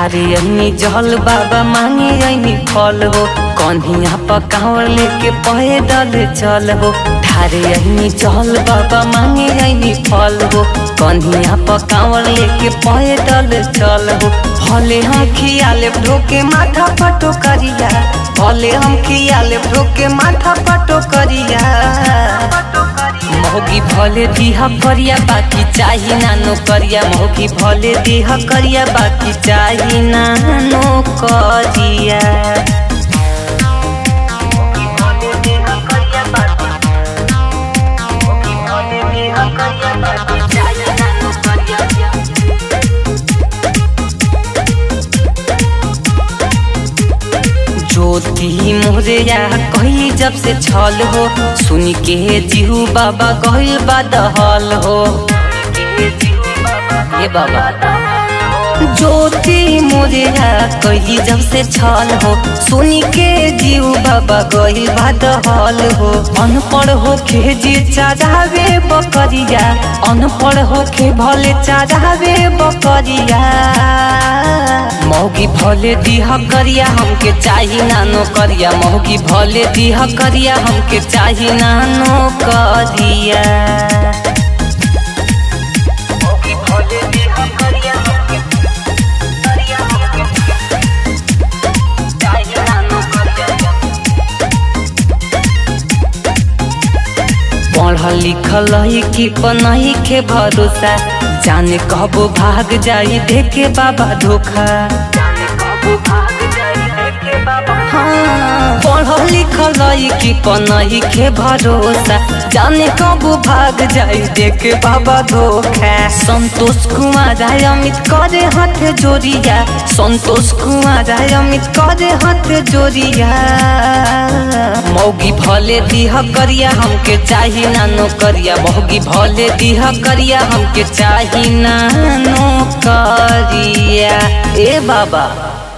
ठारे अनी जल बाबा मांगे अनी फल हो कन्हिया पकावर लेके पैदल चल हो ठारे अनी जल बाबा मांगे अनी फल हो कन्हिया पकावर लेके पैदल चल हो भले हम खियाले ढोके माथा पटो करिया भले हम खियाले ढोके माथा पटो करिया मोगी भले दिह करिया बाकी चाही नानो करिया मोगी भले दिह करिया बाकी चाही नानो करिया ज्योति मोरिया कही जब से छल हो सुन के जीहू बाबा गहिल बदहल हो ये बाबा ज्योति मोरिया कही जब से छल हो सुन के जीव बाबा गहिल बदहल हो अनपढ़ हो के जी चढ़ावे बकरिया अनपढ़ हो के भले चढ़ावे बकरिया मौगी भले दिह करिया हमके चाही नानो करिया मौगी भले दिह करिया हमके चाही नानो करिया मौगी भले दिह करिया हमके करिया हमके चाही नानो करिया पढ़ल लिखल है कि पनही के भरोसा जाने कबो भाग जाई देखे बाबा धोखा हाँ, पढ़ल लिखल है कि पनही के भरोसा जाने कबो भाग जाई देखे बाबा धोखा संतोष कुमार आय अमित करे हाथ जोड़िया संतोष कुमार आय अमित करे हाथ जोड़िया मौगी भले दिह करिया हमके चाही नानो करिया मौगी भले दिह करिया हमके चाही नानो करिया ए बाबा